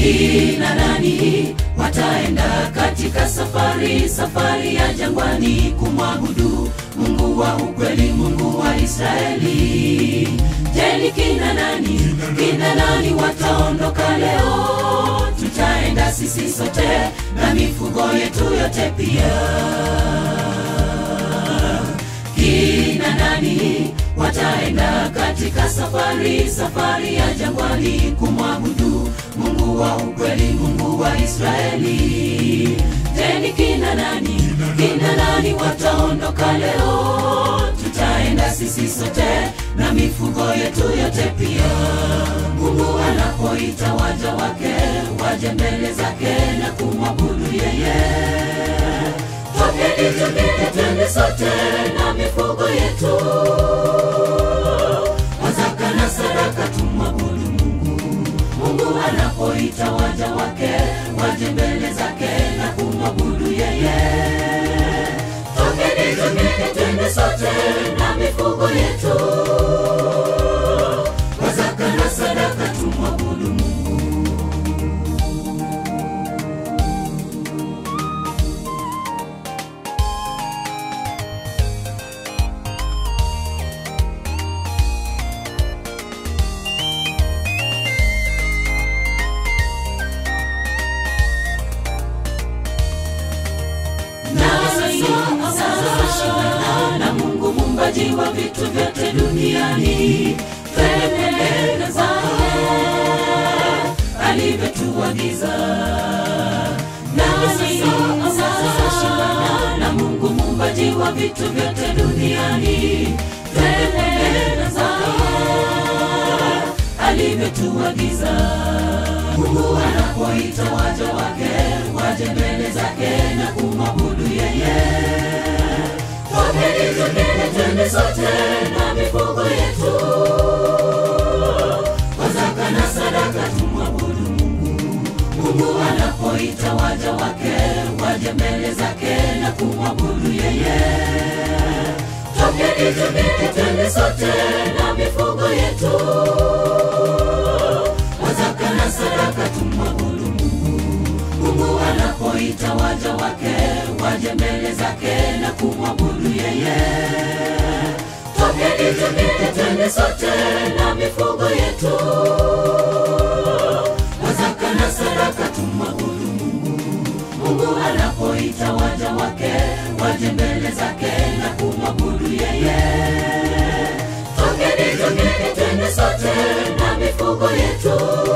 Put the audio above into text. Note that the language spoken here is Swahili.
kina nani wataenda katika safari safari ya jangwani kumwabudu mungu wa ukweli mungu wa israeli je ni kina nani kina nani wataondoka leo tutaenda sisi sote na mifugo yetu yote pia kina nani wataenda katika safari safari ya jangwani kumwabudu mungu wa ukweli mungu wa israeli je ni kina nani kina nani wataondoka leo tutaenda sisi sote na mifugo yetu yote pia mungu anapoita waja wake waje mbele zake na kumwabudu yeye Tokeni, tokeni, twende sote na mifugo yetu, wazaka na sadaka tumwabudu Mungu. Mungu anapoita waja wake waje mbele zake na kumwabudu yeye. Tokeni, tokeni, twende sote na mifugo yetu, wazaka na sadaka tumwabudu Mungu. sasa na Mungu mumbaji wa vitu vyote duniani, twende zake alivyotuagiza. Nasi sasa shindana na Mungu mumbaji wa vitu vyote duniani, twende zake alivyotuagiza. Mungu anapoita waja wake waje mbele zake na kumwabudu yeye. Tokeni, tokeni, twende sote na mifugo yetu, kwa zaka na sadaka tumwabudu Mungu. Mungu anapoita waja wake waje mbele zake na kumwabudu yeye. Tokeni, tokeni, twende sote na mifugo yetu wazaka na sadaka tumwabudu Mungu. Mungu anapoita waja wake waje mbele zake na kumwabudu yeye. Tokeni, tokeni, twende sote na mifugo yetu, wazaka na sadaka tumwabudu Mungu. Mungu anapoita waja wake waje mbele zake na kumwabudu yeye. Tokeni, tokeni, twende sote na mifugo yetu